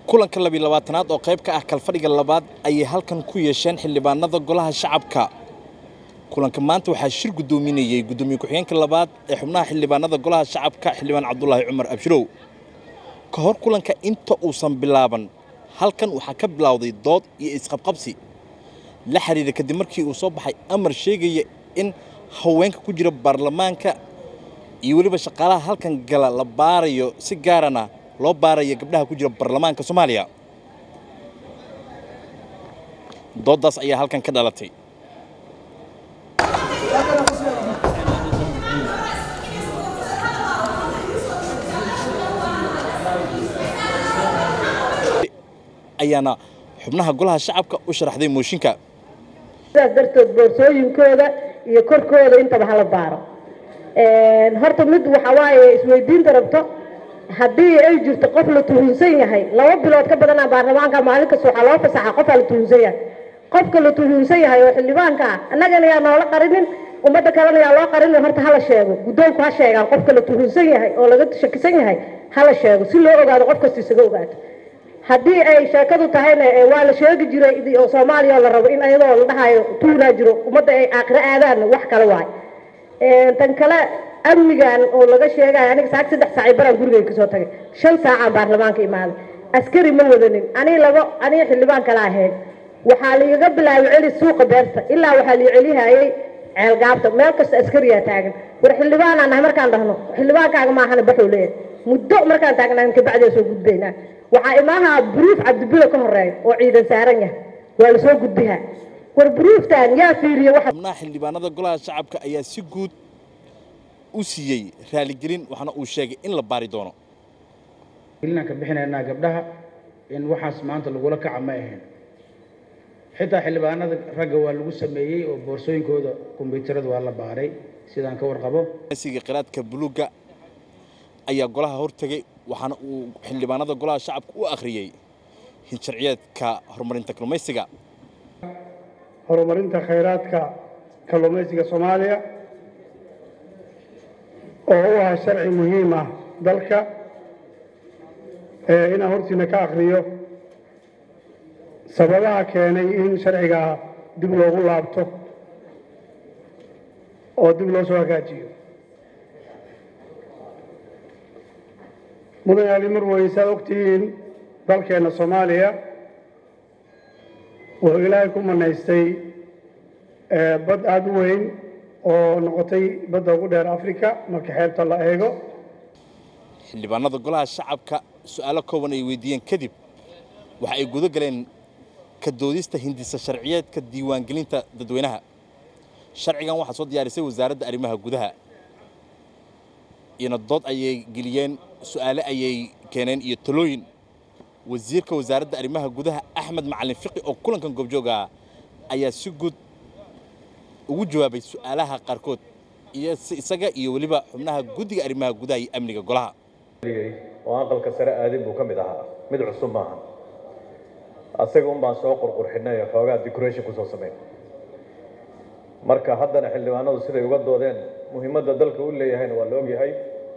kulanka labiyi labaatanaad oo qayb ka ah kalfadhiga labaad ayay halkan ku yeesheen xildhibaanada golaha shacabka kulanka maanta waxaa shir guddoominayey guddoomiye ku-xigeenka labaad ee xubnaha xildhibaanada golaha shacabka xildhibaan cabdulaahi cumar abshirow ka hor kulanka inta uusan bilaaban halkan waxaa ka bilowday dood iyo isqabqabsi la xiriira kadib markii uu soo baxay amar sheegaya in haweenka ku jira baarlamaanka iyo weliba shaqaalaha halkan gala la baarayo si gaarana loo baarayo gabdhaha ku jira baarlamaanka soomaaliya dooddaas ayaa halkan ka dhalatay ayaana xubnaha golaha shacabka u sharaxday mooshinka sidaas darteed boorsooyinkooda iyo korkooda intaba hala baaro horta mid waxa waaye isweydiinta rabto haddii ay jirto qof la tuhunsan yahay laba bilood ka badanaa baarlamaanka maalin kasta waxaa loo fasaxa qofaa la tuhunsan yahay qofka la tuhunsan yahay oo xildhibaanka ah annagana yaa noola qarinin ummadda kalena yaa loo qarinin horta hala sheego guddoonku ha sheegaan qofka la tuhunsan yahay oo laga shakisan yahay hala sheego si loo ogaado qof kasta isaga ogaato haddii ay sheekadu tahayna waa la sheegi jiray oo soomaaliya la rabo in ayadoo la dhahayo tuunaa jiro ummadda ay aakhiro aadaan wax kale waay tan kale amnigan oo laga sheegayo aniga saag saddex saacay baraan gurigay kasoo tagay shan saacaan baarlamaanka imaaday askari ma wadanin anii labo anii xildhibaan kala ahayd waxaa laigaga bilaabay celi suuqa beerta ilaa waxaa lai celihayay ceelgaabta meel kasta askariyaa taagan war xildhibaanaan nahay markaan dhahno xildhibaankaaga maahana baxuu leeyahay muddo markaan taagnaan kabacdee soo gudbaynaa waxaa imaaha buruuf cabdibilo ka horeeya oo ciidan saaran yahay waa lasoo gudbihaa war buruuftan yaa fiiriye xubnaha xildhibaanada golaha shacabka ayaa si guud u siiyey raaligelin waxaana uu sheegay in la baari doono gelinaan ka bixinaynaa gabdhaha in waxaas maanta lagula kaca ma ahayn xitaa xildhibaanada ragga waa lagu sameeyey oo boorsooyinkooda kombyuutarada waa la baaray sidaan ka warqabo siga qiraadka buluugga ayaa golaha hortegay waxaana uu xildhibaanada golaha shacabka u akhriyey hinsharciyeedka horumarinta kalluumaysiga horumarinta khayraadka kalluumaysiga soomaaliya oo u ah sharci muhiim ah dalka inaan hortiina ka akhriyo sababaha keenay in sharcigaa dib loogu laabto oo dib loo soo hagaajiyo mudan ali marwey saad ogtihiin dalkeenna soomaaliya wuxuu ilaahay ku manaystay bad aada u weyn oo noqotay badda ugu dheer africa marka xeebta la eego xildhibaanada golaha shacabka su-aalo kooban ay weydiiyeen kadib waxa ay guda galeen ka doodista hindisa sharciyeedka diiwaangelinta dadweynaha sharcigan waxaa soo diyaarisay wasaaradda arrimaha gudaha iyona dood ayay geliyeen su-aale ayay keeneen iyo talooyin wasiirka wasaaradda arrimaha gudaha axmed macalin fiqi oo kulankan goobjooga ayaa si guud ugu jawaabay su-aalaha qaarkood iyo isaga iyo weliba xubnaha guddiga arrimaha gudaha iyo amniga golaha oo aqalka sare aadin buu ka mid ahaa mid cusub maaha asaga un baan soo qurqurxinay oo xoogaa decoration kusoo samayn marka haddana xildhibaanadu siday uga doodeen muhiimadda dalka u leeyahayna waa la ogyahay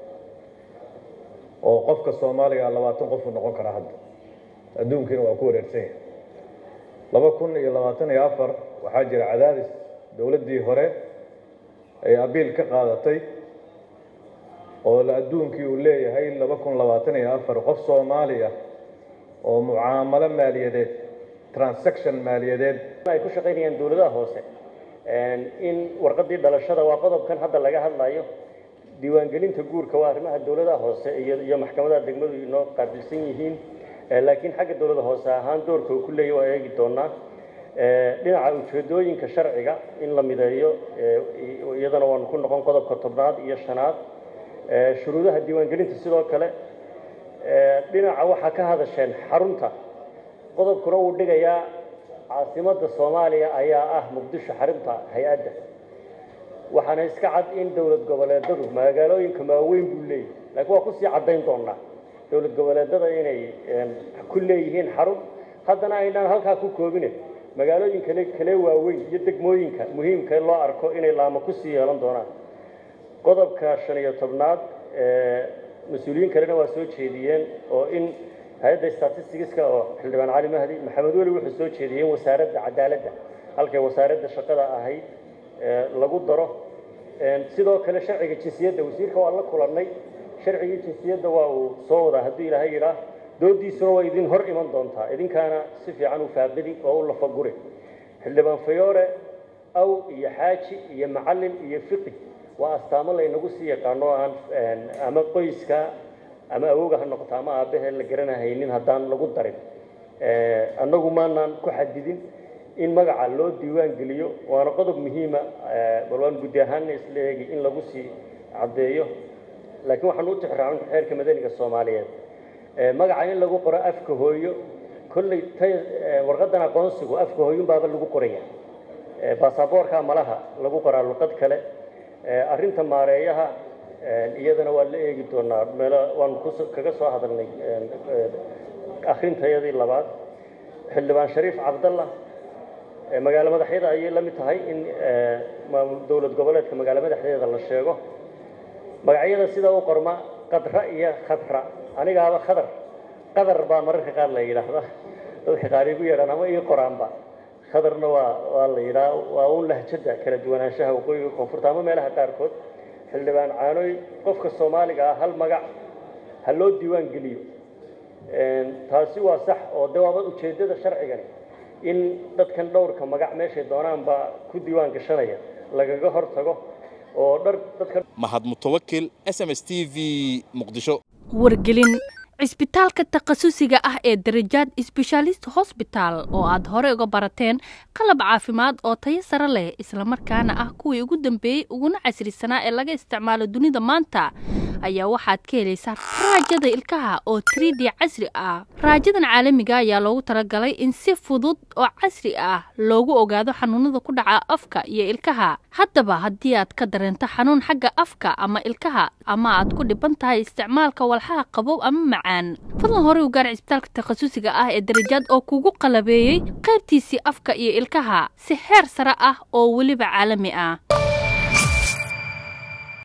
oo qofka soomaaliga labaatan qof uu noqon karaa hadda adduunkiina waa ku wareersan yahay laba kun iyo labaatan iyo afar waxaa jira cadaadis dowladdii hore ay abiil ka qaadatay oo la adduunkii uu leeyahay laba kun labaatan iyo afar qof soomaali ah oo mucaamalo maaliyadeed transaction maaliyadeed ay ku shaqaynayaan dowladaha hoose in warqadii dhalashada waa qodobkan hadda laga hadlayo diiwaangelinta guurka waa arrimaha dowladaha hoose iyo maxkamadaha degmadu inoo qaabilsan yihiin laakiin xagga dowlada hoose ahaan doorka uu ku leeyahy waa eegi doonaa dhinaca ujeedooyinka sharciga in la mideeyo iyadana waanu ku noqon qodobka tobnaad iyo shanaad shuruudaha diiwaangelinta sidoo kale dhinaca waxaa ka hadasheen xarunta qodobkuna wuu dhigayaa caasimadda soomaaliya ayaa ah muqdisho xarunta hay-adda waxaana iska cad in dowlad goboleedadu magaalooyinka maaweyn buu leeyahy laakiin waa kusii caddayn doonaa dowlad goboleedada inay ku leeyihiin xarun haddana aynaan halkaa ku koobine magaalooyin kale kale waaweyn iyo degmooyinka muhiimka loo arko inay laamo kusii yeelan doonaan qodobka shan iyo tobnaad mas-uuliyiin kalena waa soo jeediyeen oo in hay-adda statisticska oo xildhibaan cali mahdi maxamed weli wuxuu soo jeediyey in wasaaradda cadaaladda halkay wasaaradda shaqada ahayd lagu daro sidoo kale sharciga jinsiyadda wasiirka waa la kulannay sharcigii jinsiyadda waa uu soo wadaa hadduu ilaahay yidhaah doodiisuna waa idin hor iman doontaa idinkaana si fiican u faaqidi oo u lafaguri xildhibaan fayoore aw iyo xaaji iyo macallin iyo fiqi waa astaamo laynagu sii yaqaano aan ama qoyska ama awowga ha noqoto ama aabbahe la garanahaynin haddaan lagu darin annagu maanaan ku xadidin in magaca loo diiwaan geliyo waana qodob muhiima bal waan guddi ahaanna isla eegi in lagu sii caddeeyo laakiin waxaan u tixraacin xeerka madaniga soomaaliyeed magaca in lagu qoro afka hooyo kolley tay warqadan aqoonsigu afka hooyun baaba lagu qoraya baasaboorka malaha lagu qoraa luqad kale arrinta maareeyaha iyadana waa la eegi doonaa meelo waan kaga soo hadalnay akhrintayadii labaad xildhibaan shariif cabdalla magaalo madaxyada ayay la mid tahay in dowlad goboleedka magaalo madaxdeeda la sheego magacyada sida u qorma qadra iyo khadra anigaaba khadar qadar baa mararka qaar la yidhaahda dadka qaar igu yeedhaan ama ii qoraanba khadarna waa waa la yidhaha waa un lahjada kala duwanaanshaha waqooyiga koonfurta ama meelaha qaarkood xildhibaan caanoy qofka soomaaliga ah hal magac ha loo diiwaan geliyo taasi waa sax oo de waaba ujeeddada sharcigani in dadkan dhowrka magac meeshay doonaanba ku diiwaan gashanaya lagaga hor tago oo dhar dadka mahad mutawakil s m s t v muqdisho wargelin cisbitaalka takhasusiga ah ee darajaad sbeshaalist hosbitaal oo aad hore uga barateen qalab caafimaad oo tayo sare leh islamarkaana ah kuwii ugu dambeeyey uguna casrisanaa ee laga isticmaalo dunida maanta ayaa waxaad ka helaysaa raajada ilkaha oo trid casri ah raajadan caalamiga ayaa loogu talagalay in si fudud oo casri ah loogu ogaado xanuunada ku dhaca afka iyo ilkaha haddaba haddii aad ka dareento xanuun xagga afka ama ilkaha ama aad ku dhiban tahay isticmaalka walxaha qabow ama macaan fadlan horey u gaar cisbitaalka takhasusiga ah ee darajaad oo kugu qalabeeyey qaybtiisii afka iyo ilkaha si heer sare ah oo weliba caalami ah